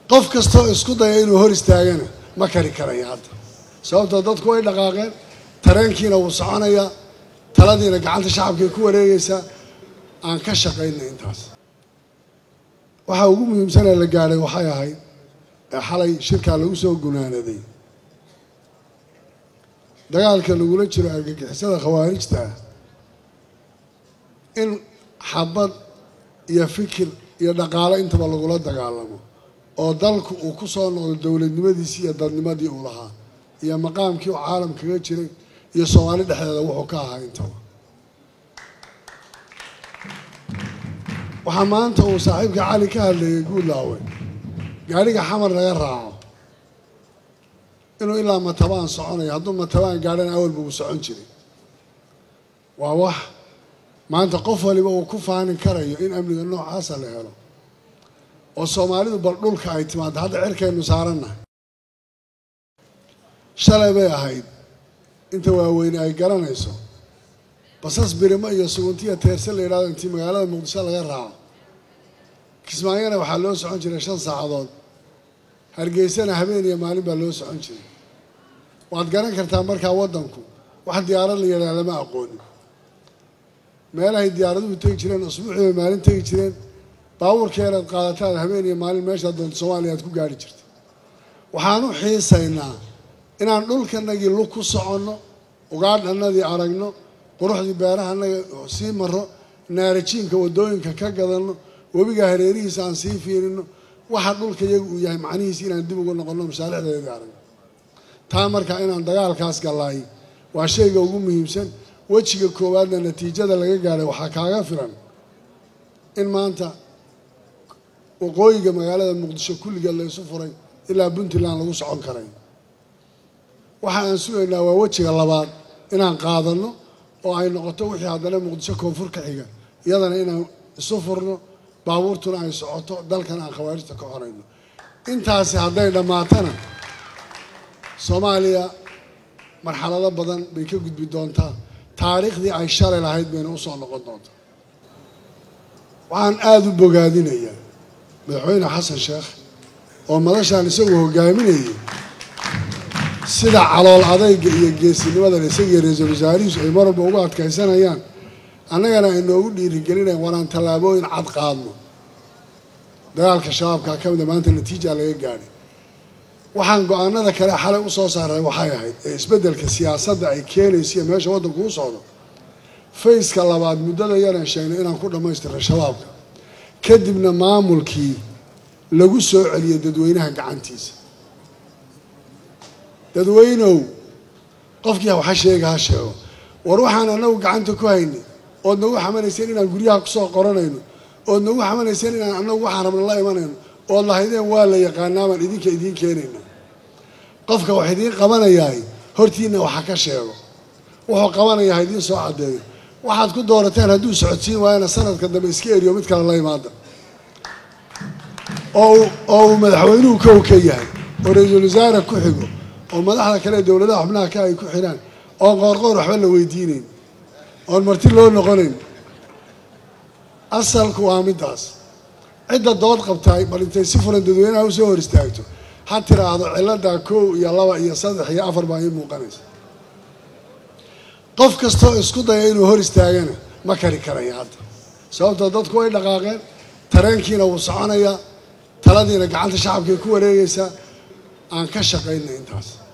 qof kastoo isku daya inuu hor istaagana ma kari karaya hadda sababtoo dadku way dhaqaaqeen tareenkiina wuu soconayaa taladiina gacanta shacabkay ku wareegaysaa aan ka shaqaynay intaas waxaa ugu muhiimsanee la gaadhay waxay ahayd ee xalay shirkaa lagu soo gunaanaday dagaalka lagula jiro argagixisada khawaarijta ah in xabad iyo fikir iyo dhaqaalo intaba lagula dagaalamo oo dalku uu ku soo noqdo dowladnimadiisii iyo dadnimadii uu lahaa iyo maqaamkii uu caalam kaga jiray iyo soomaali dhexdeeda wuxuu ka ahaa intaba waxaa maanta uu saaxiibka cali ka hadlayay guudlaawe gaadhiga xamar laga raaco inuu ilaa matabaan soconayo hadduu matabaan gaadhana awalba uu socon jiray waa wax maanta qof waliba uu ku faanin karayo in amniga noocaasa la helo oo soomaalidu bal dhulka ay timaado hadda cirkaynu saarannahay shalay bay ahayd inta waaweyne ay garanayso basas birimo iyo suguntiya teerse la yidhahdo intii magaalada muqdisho laga raaco kismaayona waxaa loo socon jiray shan saacadood hargeysana habeen iyo maalin baa loo socon jiray waad garan kartaa markaa waddanku wax diyaarad la yidhaha lama aqoonin meelahay diyaaraduhu tegi jireen usbuucii bay maalin tegi jireen baabuurkeedaad qaadataad habeen iyo maalin meeshaad doonto soomaaliya aad ku gaari jirta waxaan u xiisaynaa inaan dhulkanagii lug ku soconno ugaadhanadii aragno quruxdii beerahanaga sii maro naarajiinka waddooyinka ka gadanno webiga hareerihiisa aan sii fiirino waxa dhulka iyagu uu yahay macnihiisi inaan dib ugu noqonno masaalixdeedii aragno taa markaa inaan dagaalkaas gallaay waa shayga ugu muhiimsan wejiga koowaadna natiijada laga gaadhay waxaa kaaga filan in maanta waqooyiga magaalada muqdisho kulligeed la isu furay ilaa puntland lagu socon karay waxa aan sugaynaa waa wejiga labaad inaan qaadanno oo ay noqoto wixii haddana muqdisho koonfur ka xiga iyadana inaan isu furno baabuurtuna ay socoto dalkana aan khawaarijta ka xorayno intaasi hadday dhammaatana soomaaliya marxalado badan bay ka gudbi doontaa taariikhdii ay shalay lahayd bayna usoo noqon doontaa waxaan aada u bogaadinayaa madaxweyne xasan sheekh oo madashaan isagu hogaaminayay sida calool adayga iyo geesinimadan isagii ra-iisul wasaarihiisu ay mar walba ugu adkaysanayaan annagana ay noogu dhiirigelinayan waraan tallaabooyin cad qaadno dagaalka shabaabkaa ka mida maanta natiijaa laga gaadhay waxaan go-aanada kale xalay u soo saaray waxay ahayd ee isbeddelka siyaasadda ay keenaysa iyo meesha waddanku u socdo fayska labaad muddada yaraan sheegnay inaan ku dhammaystirno shabaabka kadibna maamulkii lagu soo celiyo dadweynaha gacantiisa dadweynow qofkii waxa sheega ha sheego war waxaan anagu gacanta ku haynay ood nagu xamanayseen inaan guryaha kusoo qoranayno ood nagu xamanayseen inaan anagu waxaan rabna la imanayno ood lahaydeen waa la yaqaanaa baan idinka idiin keenayna qofka wax idiin qabanayahay hortiina waxa ka sheego wuxuu qabanayaa ha idiin soo caddeeyo waxaad ku doorateen hadduu socodsiin waayana sanadka dambe iska eriyo mid kale la imaada oo oo uu madaxweynuhu kow ka yahay oo ra-iisul wasaare ku xigo oo madaxda kale dowladaha xubnaha ka ay ku xidhaan oon qoorqoor waxba la weydiinayn oon marti loo noqonayn asalku waa middaas cidda dood qabtaay bal intay si fulan dadweynaha usoo hor istaagto ha tiraahdo ciladaa kow iyo laba iyo saddex iyo afar baa ii muuqanaysa qof kastoo isku daya inuu hor istaagana ma kari karaya hadda sababtoo dadku way dhaqaaqeen tareenkiina wuu soconayaa taladiina gacanta shacabkay ku wareegaysaa aan ka shaqaynay intaas